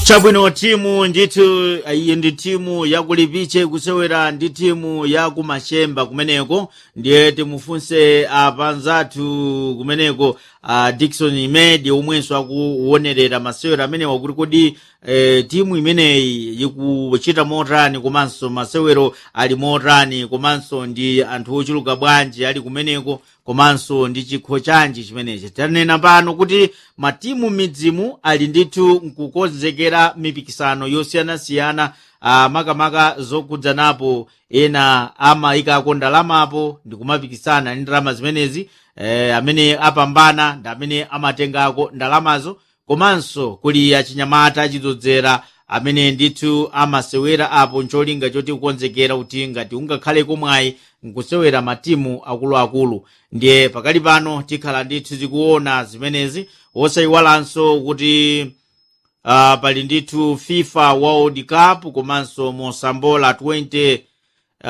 chabwino timu ndithu iyi ndi timu yakulipiche kusewera ndi timu ya kumashemba kumeneko ndiye timufunse apanzathu kumeneko uh, dikson imedi omwenso akuwonerera masewero amenewa kuti kodi eh, timu imeneyi ikuchita motani komanso masewero ali motani komanso ndi anthu ochuluka bwanji ali kumeneko komanso ndi chikho chanji chimenechi tanena pano kuti matimu midzimu ali ndithu nkukonzekera mipikisano yosiyanasiyana uh, makamaka zokudzanapo ena amayikako ndalamapo ndi kumapikisana ndi ndalama zimenezi eh, amene apambana ndi amene amatengako ndalamazo komanso kuli achinyamata achidzozera amene ndithu amasewera apo ncholinga choti kukonzekera kuti ngati ungakhaleko mwayi nkusewera matimu akuluakulu ndiye pakali pano tikhala ndithu zikuona zimenezi wosayiwalanso kuti uh, pali ndithu fifa world cup komanso mosambola 20 uh,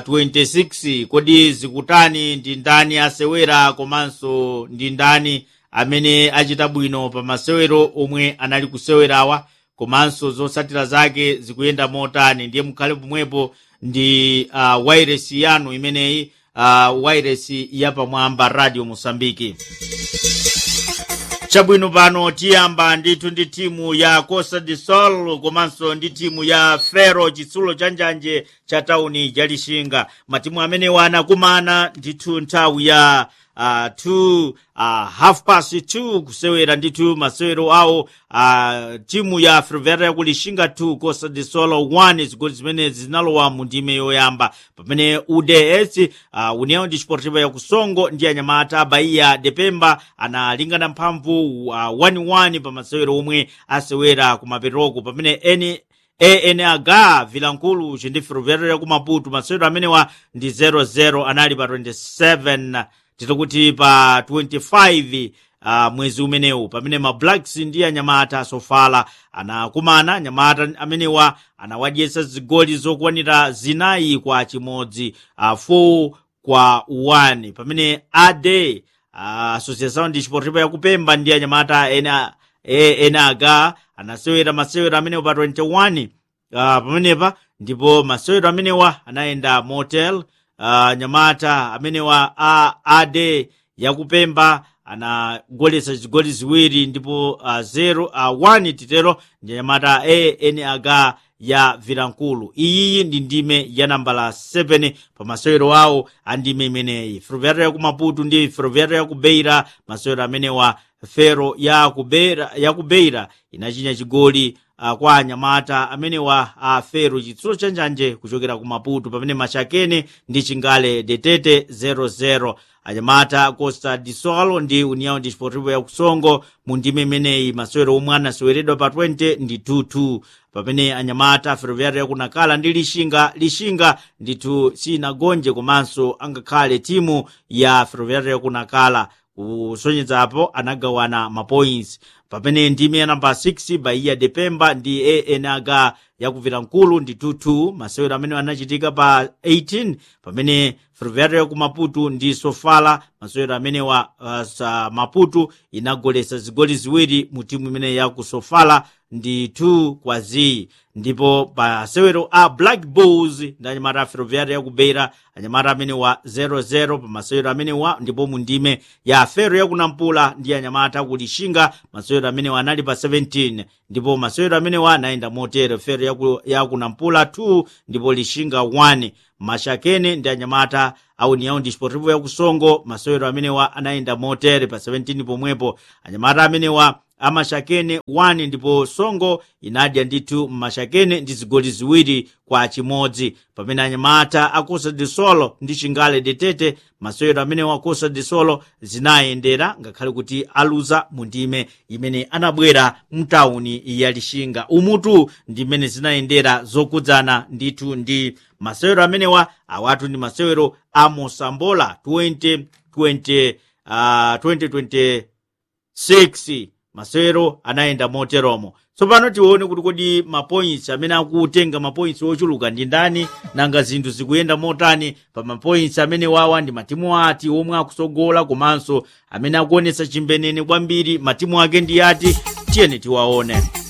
26 kodi zikutani ndi ndani asewera komanso ndi ndani amene achita bwino pa masewero omwe anali kusewerawa komanso zotsatira zake zikuyenda motani ndiye mukhale pomwepo ndi uh, wairesi yanu imeneyi uh, wairesi yapamwamba radio mosambiki chabwino pano tiyamba ndithu ndi timu ya costa de sol komanso ndi timu ya fero chitsulo cha njanje cha tauni ya lixinga matimu amenewa anakumana ndithu nthawi ya uh, 2 uh, half past 2 kusewera ndithu masewero awo uh, timu ya ferroviária ya kulixinga 2 costa de sol 1 zigoli zimenezi zinalowa mu ndime yoyamba pamene uds uh, união desportiva ya kusongo ndi anyamata bahia de pemba analingana mphamvu uh, 1-1 pa masewero omwe asewera kumaperoko pamene eni anh vilankulu ndi ferroviária ya kumaputu masewero amenewa ndi 0-0 anali pa 27 titokuti pa 25 uh, mwezi umenewu pamene ma blacks ndi anyamata sofala anakumana anyamata amenewa anawadyetsa zigoli zokwanira zinayi kwa chimodzi uh, 4 kwa 1 pamene ade uh, associação desportiva yakupemba ndi anyamata ena enaga anasewera masewero amenewa pa 21 uh, pamenepa ndipo masewero amenewa anayenda motel uh, nyamata amenewa a ade yakupemba anagoletsa zigoli ziwiri ndipo uh, zero uh, 1 titero ndi nyamata enag ya vilankulu iyi ndi ndime ya nambala 7 pa masewero awo a ndime imeneyi ferroviária ya kumaputu ndi ferroviária ya kubeira masewero amenewa fero ya kubeira, ya kubeira inachinya chigoli uh, kwa anyamata amenewa a uh, fero chitsulo cha njanje kuchokera ku maputu pamene machakene ndi chingale detete 00 anyamata costa de sol ndi união desportivo ya kusongo mu ndime imeneyi masewero omwe anaseweredwa pa 20 ndi 22 pamene anyamata ferroviária yakunakala ndi lixinga lixinga ndithu sinagonje komanso angakhale timu ya ferroviária yakunakala kusonyedzapo anagawana mapoints pamene ndime ya namba 6 bahia de pemba ndi anh yakuvira nkulu ndi 22 masewero amene anachitika pa 18 pamene ferroviária ku maputu ndi sofala masewero amenewa uh, sa maputu inagoletsa zigoli ziwiri mu timu imene ya ku sofala ndi 2 kwa z ndipo pa masewero a black bulls ndi anyamata a ferroviária ya kubeira anyamata amenewa 00 pa masewero amenewa ndipo mu ndime ya fero yakunampula ndi anyamata ku lixinga masewero amenewa anali pa 17 ndipo masewero amenewa anayenda motere fero yakunampula 2 ndipo lixinga 1 mashakene ndi anyamata a união desportivo ya kusongo masewero amenewa anayenda motere pa 17 pomwepo anyamata amenewa amashakene 1 ndipo songo inadya ndithu mmashakene ndi zigoli ziwiri kwa chimodzi pamene anyamata a costa de sol ndi chingale detete masewero amenewa a costa de sol zinayendera ngakhale kuti aluza mu ndime imene anabwera mtawuni ya lixinga umutu ndi mmene zinayendera zokudzana ndithu ndi masewero amenewa awatu ndi masewero a mosambola 2020 uh, 2026 masewero anayenda moteromo tsopano tione kuti kodi mapoints amene akutenga mapoints ochuluka ndi ndani nanga zinthu zikuyenda motani pa mapoints amene wawa ndi matimu ati omwe akusogola komanso amene akuonetsa chimbenene kwambiri matimu ake ndi ati tiyeni tiwaone